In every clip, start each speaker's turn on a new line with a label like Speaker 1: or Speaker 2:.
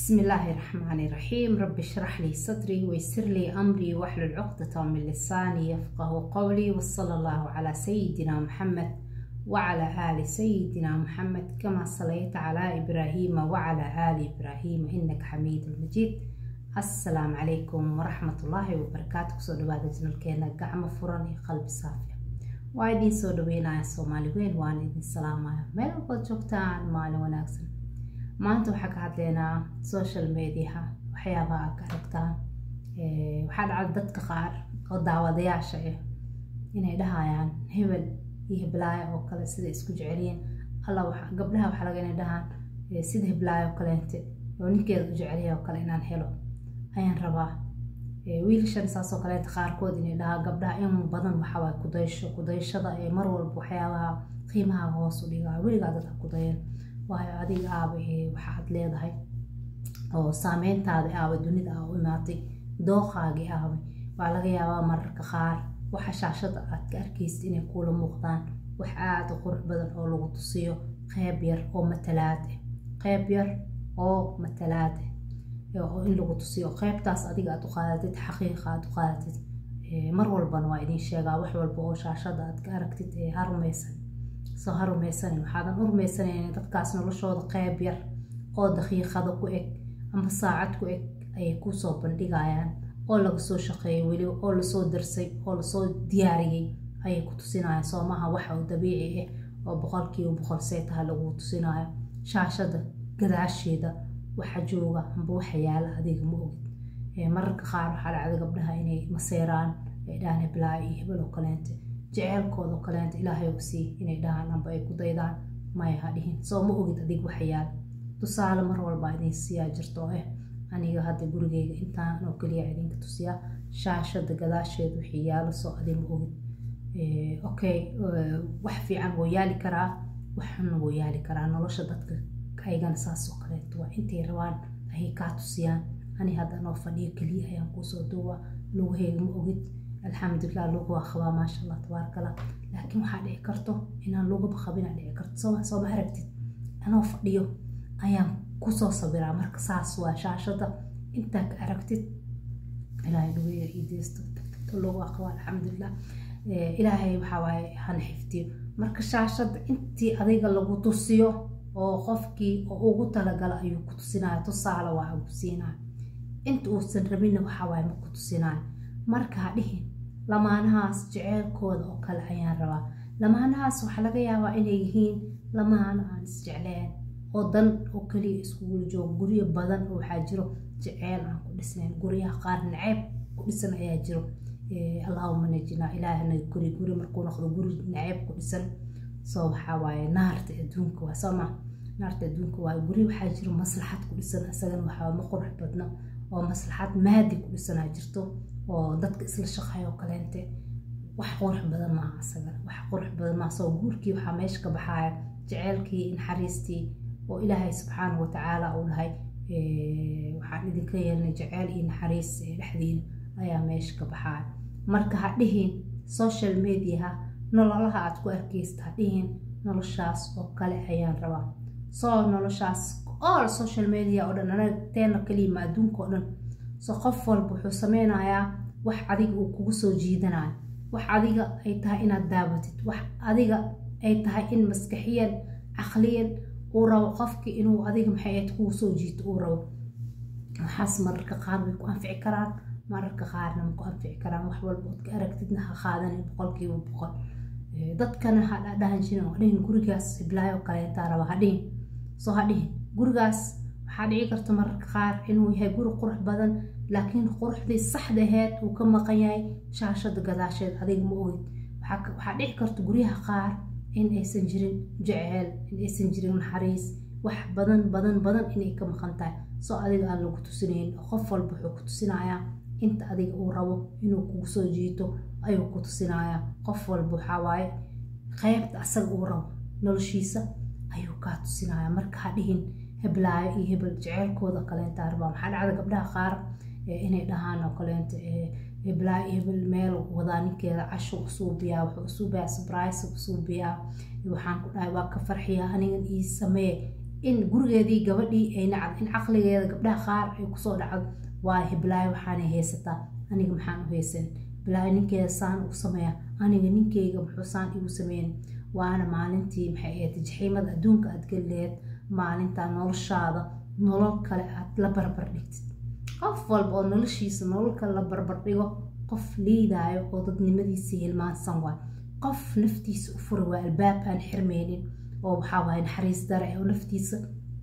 Speaker 1: بسم الله الرحمن الرحيم رب اشرح لي صدري ويسر لي أمري واحلل عقدة من لساني يفقه قولي وصلى الله على سيدنا محمد وعلى آل سيدنا محمد كما صليت على إبراهيم وعلى آل إبراهيم إنك حميد مجيد السلام عليكم ورحمة الله وبركاته سو دواada janalkeena gacmo furan iyo qalbi saafiya waa idin soo dhaweynaya soomaali weyn waan idin salaamaya meel walbaad joogtaan maalin wanaagsan maanta waxaa ka hadleynaa social mediaha waxyaabaha aad ka aragtaan waxaa dhacda dadka qaar oo daawadayaasha ah inay dhahayaan hebel iyo heblaayo oo kale sida isku jecelyiin alla gabdhaha waxaa laga inay dhahaan sida heblaayo oo kaleente oo ninkeeda u jecelyahay oo kale inaan helo ayaan rabaa wiilashan saasoo kaleeta qaarkood inay dhahaa gabdhaha in badan waxawaay kudaysho kudayshada ee mar walba waxyaabaha qiimaha hoos u dhigaa weligaa dadka kudayan waayo adiga aaba waxaad leedahay oo saameyntaada aaba dunida aa u imaatay dooqaagii aaba waa laga yaabaa mararka qaar waxa shaashada aad ka arkaysid inay kuula muuqdaan wax aada u qurux badan oo lagu tusiyo qeyb yar oo matalaad ah qeyb yar oo matalaad ah oo in lagu tusiyo qeybtaas adiga aad u qaadatid xaqiiqa aad u qaadatid mar walbana waa idin sheegaa wax walba oo shaashada aad ka aragtid ee ha rumaysan soo ha rumaysanin waxaadan u rumaysanayna dadkaas noloshooda qeyb yar oo daqiiqada ku eg ama saacad ku eg ayay kusoo bandhigayaan oo laga soo shaqeeyay weliba oo lasoo darsay oo lasoo diyaariyey ayay ku tusinayaan soo maaha waxa uu dabiici ah oo boqolkiiba boqol seetaha lagu tusinayo shaashada gadaasheeda waxa jooga amba waxa yaala adiga ma ogid mararka qaar waxaa dhacda gabdhaha inay maseeraan ay dhahaan heblaayo iyo hebel oo kaleente jeceelkooda oo kaleente ilaahay u sii inay dhahaan amba ay ku daydaan maya ha dhihin soo ma ogid adig waxa yaala tusaale mar walba idin siyaa jirto oo ah aniga hadda gurigeyga intaan oo keliya idinka tusiyaa shaashada gadaasheeda wixii yaalo soo adi ma ogid okay wax fiican wuu yaali karaa waxna wuu yaali karaa nolosha dadka aygana saasoo kaleeto waa intay rabaan ayay kaa tusiyaan ani hadda anoo fadhiyo keliya ayaan kuusoo duuba lugaheyga ma ogid alxamdulilah lugu waa qabaa maasha allah tabaarakallah laakiin waxaa dhici karto inaan lugaba qabinaa dhici karto soo ma aragtid anoo fadhiyo ayaan kusoo sabiraa marka saas waa shaashada intaa ka aragtid ilaahay lugeya ideysto tagtagto lugu waa qabaa alxamdulilah ilaahay waxaa waaye hana xifdiyo marka shaashada intii adiga lagu tusiyo oo qofkii oo ugu talagala ayuu ku tusinaya tusaale waa ugu siinaya inta uusan rabinna waxawaaye ma ku tusinaya marka ha dhihin lamaanahaas jeceelkooda oo kale ayaan rabaa lamaanahaas waxaa laga yaabaa inay yihiin lamaana aan isjecleen oo dan oo keliya iskugula joogo guryo badan oo waxaa jiro jeceel aan ku dhisnayn guryaha qaar naceeb ku dhisan ayaa jiro allahuma najina ilaahna guri guri markuu noqdo guri naceeb ku dhisan soo waxaa waaye naarta adduunka waa soo maa naarta adduunka waa guri waxaa jiro maslaxad ku dhisan isagana waxaa ma qurux badno oo maslaxad maadi ku dhisanaa jirto oo dadka isla shaqayo oo kaleente wax qurux badan maaha isagana wax qurux badan maaha soo guurkii waxaa meesha ka baxaaya jeceelkii naxariistii oo ilaahay subxaanahu watacaala uu dhahay waxaan idinka yeelnay jeceel iyo naxariis dhexdiina ayaa meesha ka baxaaya marka ha dhihin social mediaha nololaha aad ku arkaysta ha dhihin noloshaas oo kale ayaan rabaa soo noloshaas all social media oo dhan anaga teena kaliyima adduunka oo dhan so qof walba wuxuu sameynayaa wax adiga uu kugu soo jiidanayo wax adiga ay tahay inaad daabatid wax adiga ay tahay in maskaxiyan caqliyan uu rabo qofkii inuu adiga maxay ayd kugu soo jiito uu rabo waxaas mararka qaar way ku anfici karaan mararka qaarna ma ku anfici karaan wax walba ood ka aragtidna ha qaadanin boqolkiiba boqol dadkana ha dhahan jirin waa dhihin gurigaas hiblaayo kaleentaa raba ha dhihin soo ha dhihin gurigaas waxaa dhici karta mararka qaar inuu yahay guri qurux badan laakiin quruxdii saxda aheed uu ka maqan yahay shaashada gadaasheed adiga ma ogid waxaa dhici karta guryaha qaar in aysan jirin jeceel in aysan jirin naxariis wax badan badan badan inay ka maqan tahay soo adiga aan lagu tusinayn qof walba wuxuu ku tusinayaa inta adiga uu rabo inuu kugu soo jiito ayuu ku tusinayaa qof walba waxaa waaye qeybta asaga uu rabo noloshiisa ayuu kaa tusinaya marka ha dhihin heblaayo iyo hebel jeceelkooda kaleenta rabaa maxaa dhacda gabdhaha qaar inay dhahaan oo kaleenta heblaayo iyo hebel meel wadaa ninkeeda casho usuubiyaa wuxuu usuubiyaa sabrice usuubiyaa waxaan ku dhahay waa ka farxiyaa anigan ii samee in gurigeedii gabadhii ay nacad in caqligeeda gabdhaha qaar ay kusoo dhacdo waa hiblaayo waxaanay haysataa aniga maxaan u haysan bilaayo ninkeeda saan u sameeya aniga ninkeyga muxuu saan igu sameyn waana maalintii maxay ahayd jaxiimada adduunka aad gelileed maalintaa noloshaada nolol kale aad la barbar dhigtid qof walba oo noloshiisa nolol kale la barbar dhigo qof liidaayo oo dadnimadiisii hilmaansan waay qof naftiisa u fura waa albaab aan xirmeynin oo waxaa waaya naxariis dare oo naftiisa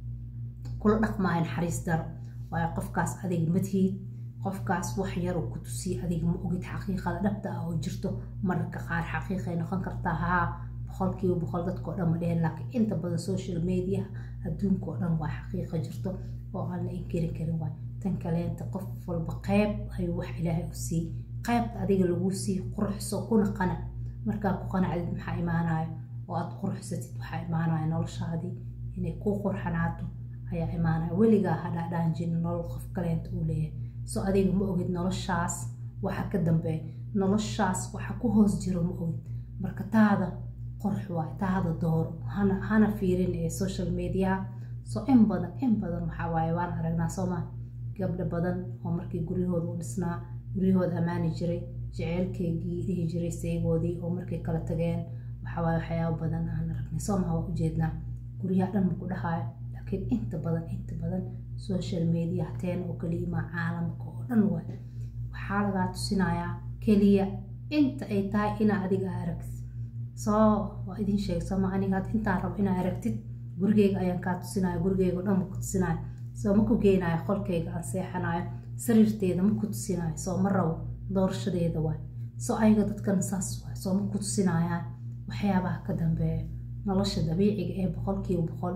Speaker 1: kula dhaqmaayo naxariis daro waayo qofkaas adiga madhiid qofkaas wax yar uu ku tusiya adiga ma ogid xaqiiqada dhabta ah oo jirto mararka qaar xaqiiqay noqon kartaa haa boqolkiiba boqol dadkao dhan ma dhehen laakiin inta badan social media adduunka oo dhan waa xaqiiqa jirto oo aan la inkiri karin waay tan kaleenta qof walba qeyb ayuu wax ilaahay u siiyey qeybta adiga lagu siiy quruxso kuna qanac markaa ku qanacdid maxaa imaanayo oo aad quruxsatid waxaa imaanaya noloshaadii inay kuu qurxanaato ayaa imaanaya weligaa hadhaadhaan jirin nolol qof kaleenta uu leeyahay so adiga ma ogid noloshaas waxa ka dambeeya noloshaas waxa ku hoos jiro ma ogid marka taada qorx waay taada dooro hana hana fiirin ee social media so in badan in badan waxaa waaye waan aragnaa sooma gabdho badan oo markii guryahooda u dhisnaa guryahooda ammaani jiray jeceylkeygii dhihi jiray saygoodii oo markay kala tageen waxawaaye waxyaaba badan aan aragnay soomaha waa ujeednaa guryaha dhan maku dhahaayo laakiin inta badan inta badan social media hateen oo kaliyimaa caalamka oo dhan waay waxaa lagaa tusinayaa keliya inta ay tahay inaa adiga aragtid soo waa idin sheeg sooma aniga intaan rabo inaa aragtid gurigeyga ayaan kaa tusinaya gurigeyga o dhan maku tusinaayo soo maku geynayo qolkeyga aan seexanayo sariirteeda maku tusinayo soo ma rabo doorashadeeda waay soo ayaga dadkan saas waay soo maku tusinayaan waxyaabaha ka dambeeya nolosha dabiiciga ee boqolkiiba boqol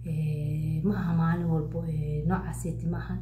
Speaker 1: ma aha maalin walbo noocaaseti ma aha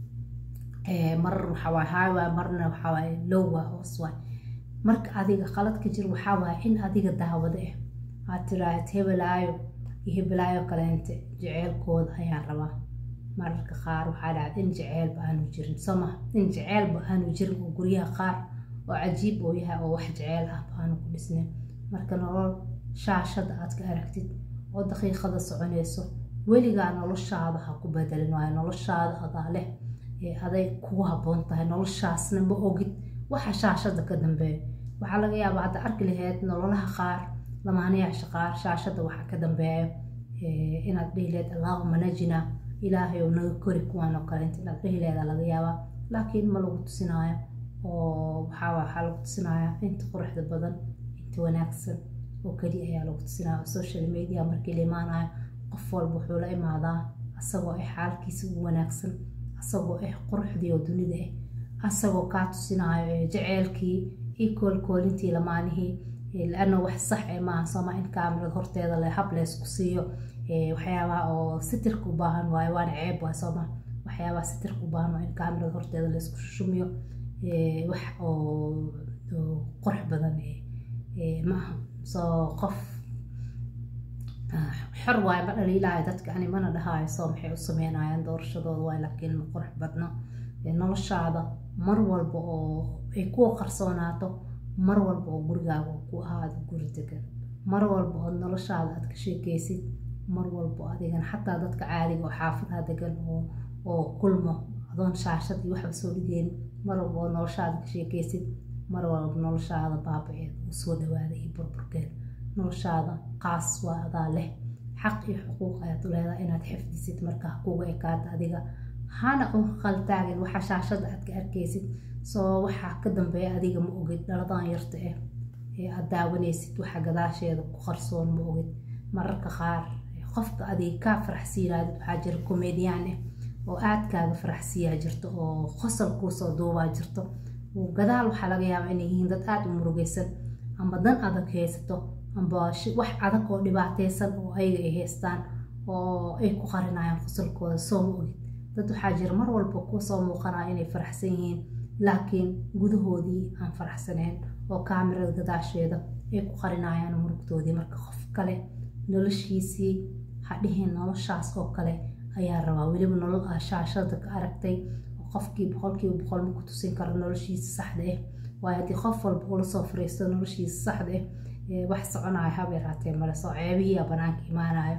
Speaker 1: marar waxawaay highway marna waxawaay lowwa hoos waay marka adiga qalad ka jir waxaa waaya in adiga daawado ah aad tiraahd hebelaayo iyo hebelaayo kaleente jeceylkooda ayaan rabaa mararka qaar waxaa dhacda in jeceylba aanu jirin sooma in jeceylba aanu jirin oo guryaha qaar oo cajiib oo yahay oo wax jeceyl ah baanu ku dhisnayn marka nolol shaashada aad ka aragtid oo daqiiqada soconayso weligaa noloshaada ha ku bedelin waayo noloshaada adaa leh ee aday kugu habboon tahay noloshaasna ma ogid waxa shaashada ka dambeeya waxaa laga yaabaa hadda arki laheyd nololaha qaar lamaanayaasha qaar shaashada waxaa ka dambeeya inaad dhihi lehed allaahuma najina ilaahay ou naga kori kuwaan oo kaleenta inaad dhihi leeda laga yaabaa laakiin ma lagu tusinaayo oo waxaa waxaa lagu tusinaya inta quruxda badan inta wanaagsan oo keliya ayaa lagu tusinaya social media markii la imaanayo qof walba wuxuu la imaadaa asagoo ah xaalkiisa u wanaagsan asagoo ah quruxdii oo dunida ah asagoo kaa tusinaayo jeceylkii iyo koolkoolintii lamaanihii laana wax sax ee maaha sooma in kaamirad horteeda le hab leysku siiyo waxyaabaha oo sitirka u baahan waayo waana ceeb waay sooma waxyaabaha sitirka u baahan waa in kaamirad horteeda laysku shushumiyo wax oo qurux badan maaha soo qof xor waayo ma dhaliilaayo dadka ani mana dhahaayo soo maxay u sameynayaan doorashadooda waay laakiin ma qurux badno noloshaada mar walba oo ay kuwa qarsoonaato mar walba oo gurigaaga ku ahaado guri degan mar walba oo noloshaada aad ka sheekeysid mar walba adigan xataa dadka caadiga oo xaafadaha degan oo kulmo adoon shaashad iyo waxba soo dhigeen mar walba oo noloshaada ka sheekeysid mar walba noloshaada baabaceed uu soo dhawaada iyo burburkeed noloshaada qaas waa adaa leh xaq iyo xuquuq ayaad u leedahay inaad xifdisid marka kuga ekaata adiga hana u qaltaagin waxa shaashada aad ka arkaysid soo waxaa ka dambeeya adiga ma ogid dhaladan yarta ah ee aad daawanaysid waxa gadaasheeda ku qarsoon ma ogid mararka qaar qofka adiga kaa faraxsiinaadid waxaa jira komediyaan ah oo aadkaaga faraxsiiyaa jirto oo qosol kuusoo duubaa jirto gadaal waxaa laga yaabaa inay yihiin dad aada u murugaysan amba dan adag haysato amba wax adag oo dhibaateysan oo ayaga ay haystaan oo ay ku qarinayaan qosolkooda soo ma ogid dad waxaa jira mar walba kuwa soo muuqanaya inay faraxsan yihiin laakiin gudahoodii aan faraxsanayn oo kaamirada gadaasheeda ay ku qarinayaan murugtoodii marka qof kale noloshiisii hadhihin noloshaas oo kale ayaa rabaa weliba nolol ah shaashada ka aragtay qofkii boqolkiiba boqol ma ku tusin karo noloshiisa saxda ah waayo haddii qof walba ula soo fariisto noloshiisa saxda ah wax soconayo haba yaraatee male soo ceebihiia banaanka imaanayo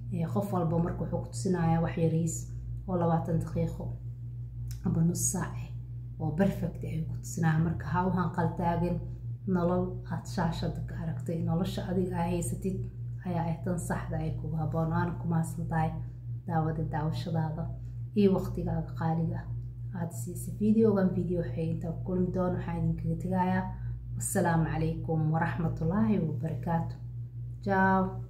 Speaker 1: qof walba marka wuxuu ku tusinayaa wax yariis oo labaatan daqiiqo aba nus saac ah oo perfect ay ku tusinaya marka ha u hanqaltaagin nolol aad shaashada ka aragtay nolosha adiga aa haysatid ayaa ah tan saxda ay kugu haboon waana ku mahadsan tahay daawada daawashadaada iyo waqtigaaga qaaliga aada siisa videogan video waxay intaa ku kulmi doon waxaa idinkaga tegayaa wassalaamu calaykum waraxmatullaahi wabarakaatu jaaw